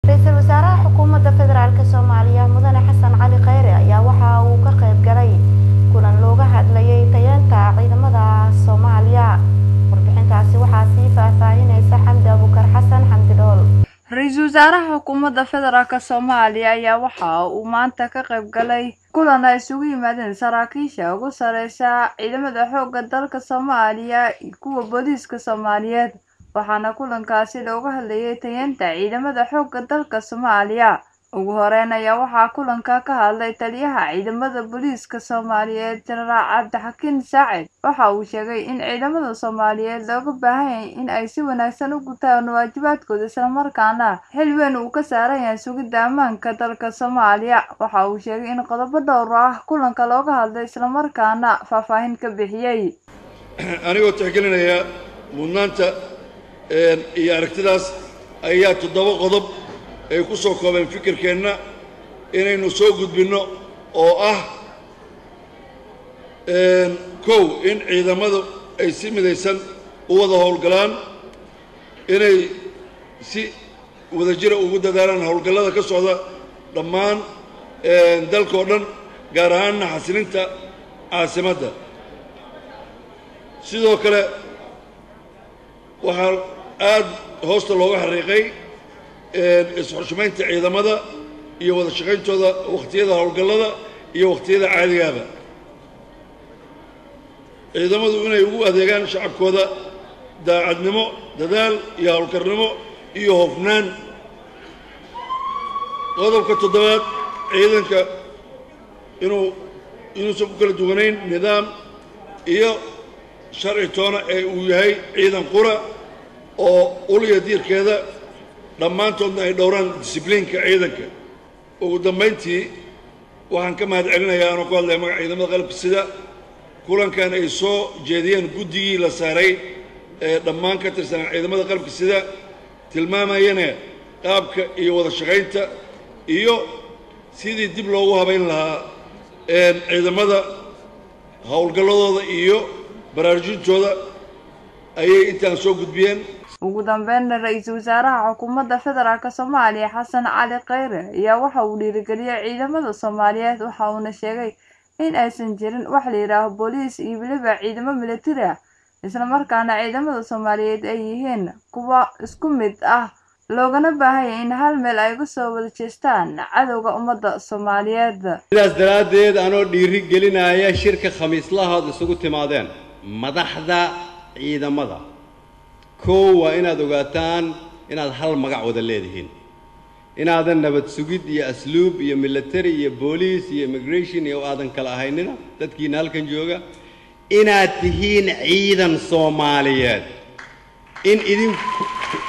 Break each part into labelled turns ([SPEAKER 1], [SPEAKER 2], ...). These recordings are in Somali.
[SPEAKER 1] ra-iisul wasaaraha xukuumadda federaalk soomaaliya mudane xasan cali kheyre ayaa waxa uu ka qayb galay kulan looga hadlayay tayeenta ciidamada soomaaliya warbixintaasi waxaa sii faahfaahinaysa xamdi abukar xasan xamdi dhool ra-iisul wasaaraha xukuumadda federaalk soomaaliya ayaa waxa uu maanta ka qayb galay kulan ay isugu yimaadeen saraakiisha ugu sareysa ciidamada xoogga dalka soomaaliya iyo kuwa booliiska soomaaliyeed waxaana kulankaasi looga hadlayay tayeenta ciidamada xoogga dalka soomaaliya ugu horeyn ayaa waxaa kulanka ka hadlay taliyaha ciidamada booliiska soomaaliyeed jenaraal cabdixakiin saacid waxa uu sheegay in ciidamada soomaaliyeed looga baahan yahay in ay si wanaagsan u gutaan waajibaadkooda islamarkaana xil weyn uu ka saaran yahay sugidda ammaanka dalka soomaaliya waxa uu sheegay in qodobo dhowr ah kulanka looga hadlay islamarkaana faahfaahin ka bixiyey
[SPEAKER 2] anigoo tixgelinaya mudnaanta iyo aragtidaas ayaa toddoba qodob ay ku soo koobeen fikirkeenna inaynu soo gudbinno oo ah kow in ciidamadu ay si midaysan u wada howlgalaan inay si wadajira ugu dadaalaan howlgallada ka socda dhammaan dalkao dhan gaar ahaanna xasilinta caasimadda sidoo kale waxaa aad hoosta looga xariiqay is-xushmaynta ciidamada iyo wada shaqayntooda wakhtiyada howlgallada iyo wakhtiyada caadigaaba ciidamadu inay ugu adeegaan shacabkooda daacadnimo dadaal iyo howlkarnimo iyo hofnaan qodobka toddobaad ciidanka inuu inuusan ku kala duwanayn nidaam iyo sharci toona ee uu yahay ciidan qura oo uliya diirkeeda dhammaantoodna ay dhowraan disibliinka ciidanka ugu dambayntii waxaan ka mahad celinayaa anoo ku hadlaya magaca ciidamada qalabka sida kulankan ay soo jeediyeen guddigii la saaray ee dhammaan ka tirsanaa ciidamada qalabka sida tilmaamayana qaabka iyo wada shaqaynta iyo sidii dib loogu habayn lahaa ciidamada howlgalladooda iyo baraarujintooda ayay intaan soo gudbiyeen
[SPEAKER 1] ugu dambeynna ra-iisul wasaaraha xukuumadda federaalk soomaaliya xasan cali kheyre ayaa waxa uu dhiirigeliyey ciidamada soomaaliyeed waxa uuna sheegay in aysan jirin wax la yidhaaho booliis iyo weliba ciidamo militari ah islamarkaana ciidamada soomaaliyeed ay yihiin kuwa isku mid ah loogana baahanya in hal meel ay uga soo wada jeestaan cadowga ummadda soomaaliyeed
[SPEAKER 3] sidaas daraaddeed anoo dhiiri gelinaya shirka khamiislahood isugu timaadeen madaxda ciidamada kow waa inaad ogaataan inaad hal magac wada leedihiin inaadan nabad sugid iyo asluub iyo military iyo booliis iyo immigration iyo aadan kala ahaynina dadkiina halkan jooga inaad tihiin ciidan soomaaliyeed in idinku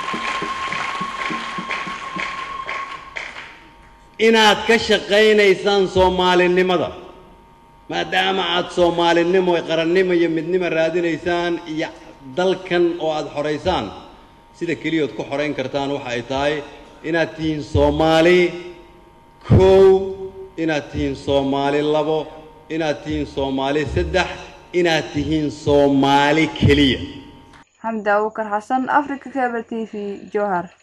[SPEAKER 3] inaad ka shaqaynaysaan soomaalinimada maadaama aad soomaalinimo qarannimo iyo midnimo raadinaysaan iyo dalkan oo aada xoraysaan sida keliyood ku xorayn kartaan waxa ay tahay inaad tihiin soomaali kow inaad tihiin soomaali labo inaad tihiin soomaali saddex inaad tihiin soomaali keliya
[SPEAKER 1] xamdi abukar xasan africa cable t v jowhar